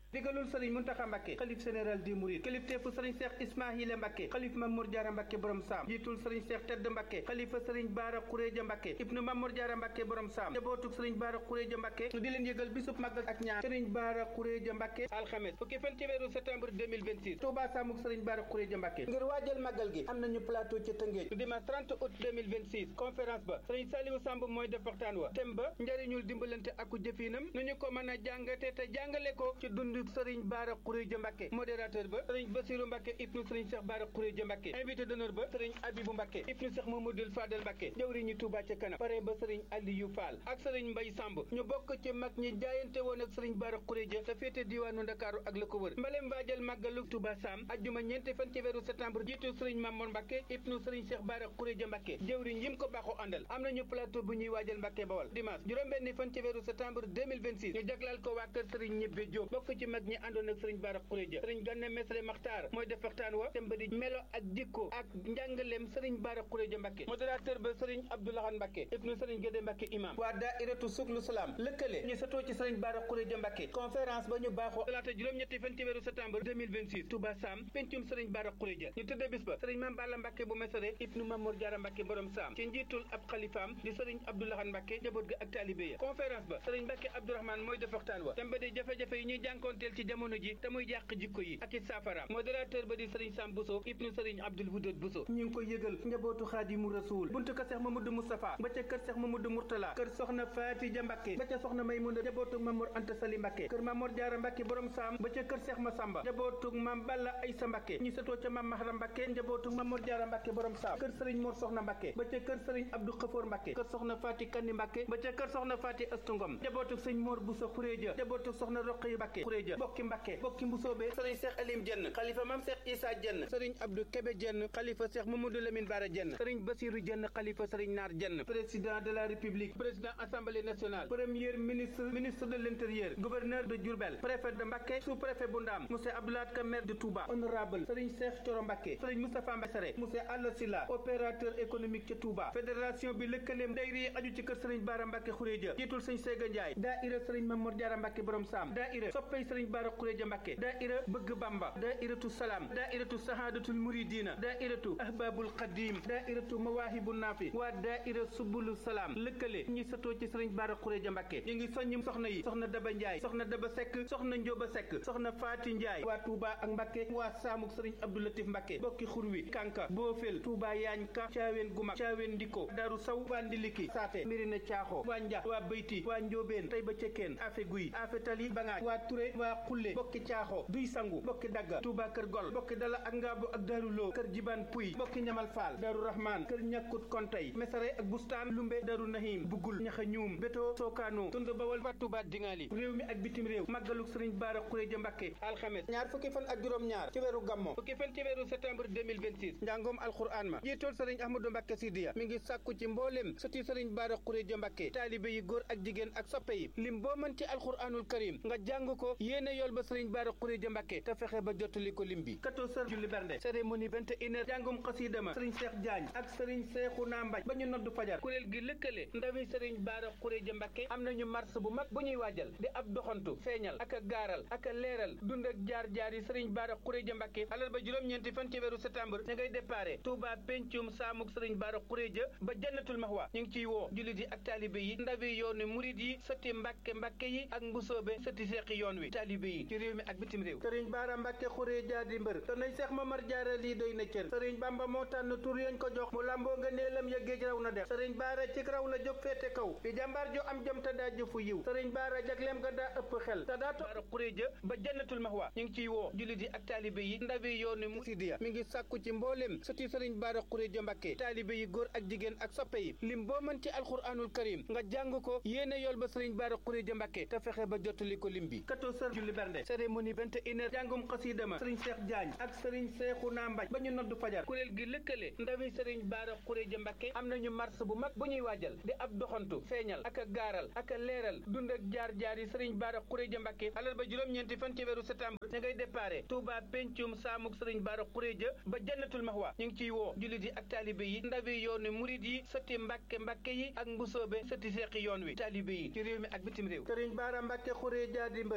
digalul sëriñ Muntaxa Mbàkke xalif général di Mouride kilifteefu sëriñ Cheikh Ismaahila Mbàkke xalif Mamour Diarra Mbàkke borom saam jiitul sëriñ Cheikh Tedd Mbàkke xalifa sëriñ Baara Xuréja Mbàkke ibnu Mamour Diarra Mbàkke borom saam jabootug sëriñ Baara Xuréja Mbàkke di leen yëgal bisub màggal ak ñaan sëriñ Baara Xuréja Mbàkke alxames fukki fan ci weeru septembre 2026 Touba Samuk sëriñ Baara Xuréja Mbàkke ngir waajal màggal gi am nañu plateau ci Tëngéej dimanche 30 août 2026 conférence ba sëriñ Saliou Samb mooy def waxtaan wa thème ba njëriñul dimbalante aku jëfinam nu ñu ko mën a jàngate te jàngale ko ci dund sëriñ Baara Xuréja Mbàkke modérateur ba sëriñ Basiru Mbàkke ibnu sëriñ Cheikh Baara Xuréja Mbàkke invité d'honneur ba sëriñ Abibu Mbàkke ibnu Cheikh Mamadou Fadel Mbàkke jawriñu Touba ca kanam pare ba sëriñ Aliyu Fall ak sëriñ Mbay Samb ñu bokk ci mag ñi jaayante woon ak sëriñ Baara Xuréja te féete diwaanu Ndakaaru ak la ko wër mbalem waajal màggalu Touba Sam ajjuma ñeenti fan ci weeru septembre jiitu sëriñ Mamoon Mbàkke ibnu sëriñ Cheikh Baara Xuréja Mbàkke jawriñ yim ko baaxoo àndal am nañu plateau bu ñuy waajal Mbàkke Bawal dimanche juróom-benni fan ci weeru septembre 2026 ñu jaglal ko waa kër sëriñ ñibbe Jóob bokk ci mag ñi àndoon ak sëriñ Baara Xuréja sëriñ Ganna Mesre Maxtaar mooy def waxtaan wa dem ba di melo ak jikko ak njàngaleem sëriñ Baara Xuréja Mbàkke modérateur ba sëriñ Abdoulahan Mbàkke ibnu sëriñ Gédé Mbàkke imam waa daairatu suklu salaam lëkkale ñu satoo ci sëriñ Baara Xuréja Mbàkke conférence ba ñu baaxoo talaata juróom-ñetti fan ci weeru septembre 2026 Touba Sam pencum sëriñ Baara Xuréja ñu tëdde bis ba sëriñ Mam Balla Mbàkke bu Mesere ibnu Mamour Diarra Mbàkke borom Sam ci njiitul ab xalifaam di sëriñ Abdoulahan Mbàkke jaboot ga ak taalibe ya conférence ba sëriñ Mbàkke Abdourahmane mooy def waxtaan wa dem ba di jafe-jafe yi ñuy jànkoonteel ci jamono ji te muy yàq jikko yi ak i saafaraam modérateur ba di sëriñ Sam Bousso ibnu sëriñ Abdoul Wudud Bousso ñu ngi koy yëgal njabootu Xaadimu Rasuul buntu kër Seex Mamadou Moustapha ba ca kër Seex Mamadou Mourtala kër soxna Faatija Mbàkke ba ca soxna Maymuna njabootu Mamour Anta Sali Mbàkke kër Mamour Diarra Mbàkke borom Sam ba ca kër Seex Masamba njabootu Mam Balla Aysa Mbàkke ñu setoo ca Mam Mahram Mbàkke njabootu Mamour Diarra Mbàkke borom Sam kër sëriñ Mor Soxna Mbàkke ba ca kër sëriñ Abdou Xafoor Mbàkke kër soxna Faati Kandi Mbàkke ba ca kër soxna Faati Astu Ngom njabootu sëñ Mor Bousso Xuréja njabootu soxna Roqaya Mbàkke Xuréja bokki Mbàkke bokki Mbusoobe sëriñ Seex Alim Jenn xalifa Mam Seex Isa Jenn sëriñ Abdou Kebe Jenn xalifa Seex Mamadou Lamine Bara Jenn sëriñ Basiru Jenn xalifa sëriñ Naar Jenn président de la République président Assemblée nationale premier ministre ministre de l'Intérieur gouverneur de Diourbel préfet de Mbacké sous-préfet bu Ndaam monsieur Abdoulaye Ka maire de Touba honorable sëriñ Cheikh Thioro Mbacké sëriñ Moustapha Mbassare monsieur Alla Silla opérateur économique ca Touba fédération bi lëkkaleem dayri yi aju ci kër sëriñ Bara Mbacké Khourédia jiitul sëriñ Séga Ndiaye daaira sëriñ Mamour Diarra Mbacké borom Sam daaira soppey sëriñ Bara Khourédia Mbacké daaira bëgg Bamba daairatu Salam daairatu Sahadatul Muridina daairatu Ahbabul Qadim daairatu Mawahibun Nafi waa daaira Subulu Salam lëkkale ñi satoo ci sëriñ Bara Khourédia Mbacké ñu ngi soññi soxna yi soxna Daba Ndiaye soxna Daba Seck soxna Njóoba Seck soxna Faati Ndiaye waa Touba ak Mbacké waa Saamuk sëriñ Abdou Latif Mbacké bokki xurwi Kanka Boofel Touba Yaañ Ka Caaween Gumak Caaween Ndiko Daru Saw waa Ndiliki Saate Mirina Caaxo waa Njax waa Beyti waa Njóobeen Tayba Cekkeen Afe Guy Afe Tali Bangaaj waa Touré waa Xulle bokki Caaxo Duy Sangu bokki Dagga Touba Kër Gol bokki Dala ak Ngaabu ak Daru Lo Kër Jibaan Puy bokki Ñamal Faal Daru Rahman Kër Ñakkut Kontay Mesare ak Bustaan Lumbe Daru Nahim Bugul Ñaxa Ñuum Beto Sookaano Tund Bawal fa Touba Dingali réew mi ak bitim réew màggaluk sëriñ Bara Khourédia Mbacké alxames ñaar fukki fan ak juróom ñaar ci weeru gammo fukki fan ci weeru septembre 2026 njàngoom alxuraan ma jiitool sëriñ Ahmadou Mbacké Sidiya mi ngi sàkku ci mbooleem sëti sëriñ Bara Khourédia Mbacké taalibe yi góor ak jigéen ak soppe yi lim boo mën ci alxuraanul karim nga jàng ko yéene yool ba sëriñ Bara Khourédia Mbacké te fexe ba jottali ko lim bi 14 heures julli bernde cérémonie 21 heures jàngum xasiida ma sëriñ Cheikh Diagne ak sëriñ Cheikhouna Mbaye ba ñu noddu fajar kuréel gi lëkkale ndawi sëriñ Bara Khourédia Mbacké am nañu mars bu mag bu ñuy waajal di ab doxantu feeñal ak a gaaral ak a leeral dund ak jaar-jaar yi sëriñ Bara Khourédia Mbacké alal ba juróom-ñeenti fan ci weeru septembre ña ngay déparé Touba pencum saamuk sëriñ Bara Khourédia ba jannatul mahwa ñu ngi ciy woo jullit yi ak taalibe yi ndawi yoonu murid yi sëti Mbacké Mbacké yi ak mbusoobe sëti seexi yoon wi taalibe yi ci réew mi ak bitim réew sëriñ Bara Mbacké Khourédia di mbër te nañ Seex Mamar Jaara lii doy na cër sëriñ Bamba moo tànn tur yañ ko jox mu lamboo nga neelam ya géej raw na def sëriñ Bara ci raw la jóg féete kaw di jàmbaar jo am jëm te daa jëfu yiw sëriñ Bara jagleem ga daa ëpp xel te daa Bara Khourédia ba jannatul mahwa ñu ngi ciy woo jullit yi ak taalibe yi ndawi yoonu musidiya mi ngi sàkku ci mbooleem sëti sëriñ Bara Khourédia Mbacké taalibe yi góor ak jigéen ak soppe yi lim boo mën ci alxuraanul karim nga jàng ko yéene yool ba sëriñ Bara Khourédia Mbacké te fexe ba jottali ko lim bi 14 heures julli bernde cérémonie 21 heures jàngum xasiida ma sëriñ Cheikh Diagne ak sëriñ Cheikhouna Mbaye ba ñu noddu fajar kuréel gi lëkkale ndawi sëriñ Bara Khourédia Mbacké am nañu mars bu mag bu ñuy waajal di ab doxantu feeñal ak a gaaral ak a leeral dund ak jaar-jaar yi sëriñ Bara Khourédia Mbacké alal ba juróom-ñeenti fan ci weeru septembre ña ngay déparé Touba pencum saamuk sëriñ Bara Khourédia ba jannatul mahwa ñu ngi ciy woo jullit yi ak taalibe yi ndawi yoonu murid yi sëti Mbacké Mbacké yi ak mbusoobe sëti seexi yoon wi taalibe yi ci réew mi ak bitim réew sëriñ Bara Mbacké Khourédia di mbër te nañ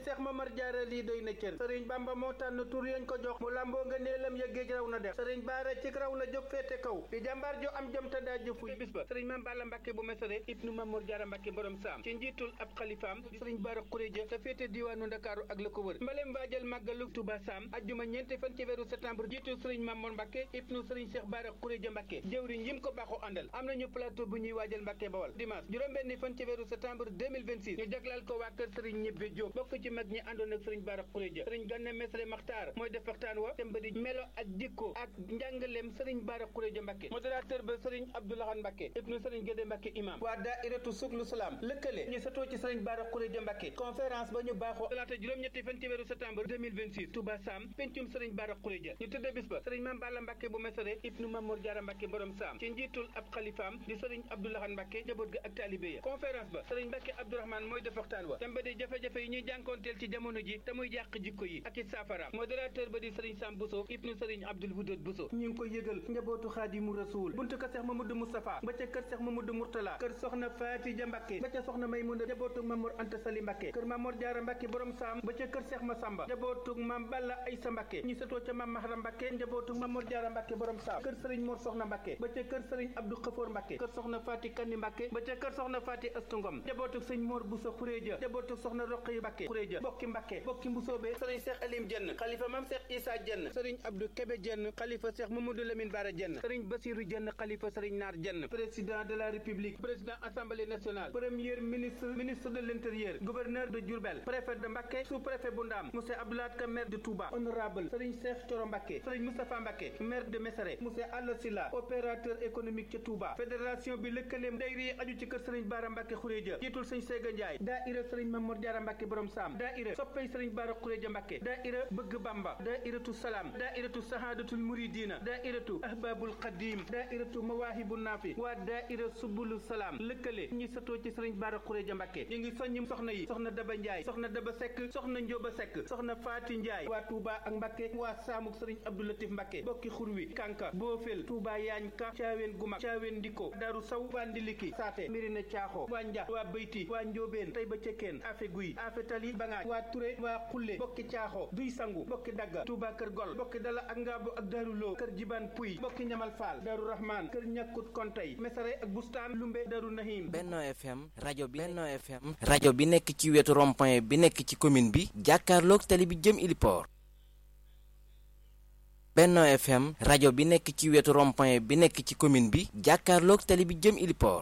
Seex Mamar Jaara lii doy na cër sëriñ Bamba moo tànn tur yañ ko jox mu lamboo nga neelam ya géej raw na def sëriñ Baara ci raw la jóg féete kaw di jàmbaar jo am jom te daa jëfu bis ba sëriñ Mam Balla Mbàkke bu mesere ibnu Mamor Jaara Mbàkke borom saam ci njiitul ab xalifaam di sëriñ Baara Xuréja te féete diwaanu Ndakaaru ak la ko wër mbalem waajal màggalu Tuba Saam ajjuma ñeenti fan ci weeru septembre jiitul sëriñ Mamor Mbàkke ibnu sëriñ Cheikh Baara Xuréja Mbàkke jëwriñ yim ko baaxoo àndal am nañu plateau bu ñuy waajal Mbàkke Bawal dimanche juróom-benni fan ci weeru septembre 2026 ñu jaglal ko waa kër sëriñ ñibbe Jóob bokk ci mag ñi àndoon ak sëriñ Baara Xuréja sëriñ Ganna Mesere Maxtaar mooy def waxtaan wa te mbëdi melo ak jikko ak njàngaleem sëriñ Baara Xuréja Mbàkke modérateur ba sëriñ Abdoulahan Mbàkke ibnu sëriñ Gédé Mbàkke imam waa daairatu suglu salaam lëkkale ñu satoo ci sëriñ Baara Xuréja Mbàkke conférence ba ñu baaxoo talaata juróom-ñetti fan ci weeru septembre 2026 Touba Sam pencum sëriñ Baara Xuréja ñu tëdde bis ba sëriñ Mam Balla Mbàkke bu mesere ibnu Mamour Jaara Mbàkke borom Sam ci njiitul ab xalifaam di sëriñ Abdoulahan Mbàkke jaboot ga ak taalibe ya conférence ba sëriñ Mbàkke Abdourahmane mooy def waxtaan wa temba di jafe-jafe yi ñuy jànkoonteel ci jamono ji te muy yàq jikko yi ak i saafaraam modérateur ba di sëriñ Sam Bousso ibnu sëriñ Abdoul Wudud Bousso ñu ngi ko yëgal njabootu Xaadimu Rasuul buntu kër Seex Mamadou Moustapha ba ca kër Seex Mamadou Mourtala kër soxna Faatija Mbàkke ba ca soxna Maymuna njabootu Mamour Anta Sali Mbàkke kër Mamour Jaara Mbàkke borom Sam ba ca kër Seex Masamba njabootu Mam Balla Aysa Mbàkke ñu setoo ca Mam Mahram Mbàkke njabootu Mamour Jaara Mbàkke borom Sam kër sëriñ Mor Soxna Mbàkke ba ca kër sëriñ Abdou Xafoor Mbàkke kër soxna Faati Kanni Mbàkke ba ca kër soxna Faati Astu Ngom njabootu sëñ Mor Bousso Xuréja njabootu soxna Roqaya Mbàkke Xuréja bokki Mbàkke bokki Mbusoobe sëriñ Seex Alim Jenn xalifa Mam Seex Isa Jenn sëriñ Abdou Kebe Jenn xalifa Seex Mamadou Lamine Bara Jenn sëriñ Basiru Jenn xalifa sëriñ Naar Jenn président de la République président Assemblée nationale premier ministre ministre de l'Intérieur gouverneur de Diourbel préfet de Mbacké sous-préfet bu Ndaam monsieur Abdoulaye Ka maire de Touba honorable sëriñ Cheikh Thioro Mbacké sëriñ Moustapha Mbacké maire de Mesere monsieur Alla Silla opérateur économique ca Touba fédération bi lëkkaleem dayri yi aju ci kër sëriñ Bara Mbacké Khourédia jiitul sëriñ Séga Ndiaye daaira sëriñ Mamour Diarra Mbacké borom Sam daaira soppey sëriñ Bara Khourédia Mbacké daaira bëgg Bamba daairatu Salam daairatu Sahadatul Muridina daairatu Ahbabul Qadim daairatu Mawahibun Nafi waa daaira Subulu Salam lëkkale ñi satoo ci sëriñ Bara Khourédia Mbacké ñu ngi soññi soxna yi soxna Daba Ndiaye soxna Daba Seck soxna Njóoba Seck soxna Faati Ndiaye waa Touba ak Mbacké waa Saamuk sëriñ Abdou Latif Mbacké bokki xurwi Kanka Boofel Touba Yaañ Ka Caaween Gumak Caaween Ndiko Daru Saw waa Ndiliki Saate Mirina Caaxo waa Njax waa Beyti waa Njóobeen Tayba Cekkeen Afe Guy Afe Tali Bangaaj waa Touré waa Xulle bokki Caaxo Duy Sangu bokki Dagga Touba Kër Gol bokki Dala ak Ngaabu ak Daru Lo Kër Jibaan Puy bokki Ñamal Faal Daru Rahman Kër Ñakkut Kontay Mesare ak Bustaan Lumbe Daru Nahim Benno FM rajo bi Benno FM rajo bi nekk ci wetu rond-point bi nekk ci commune bi jàkkaarloog tali bi jëm Iliport Benno FM rajo bi nekk ci wetu rond-point bi nekk ci commune bi jàkkaarloog tali bi jëm Iliport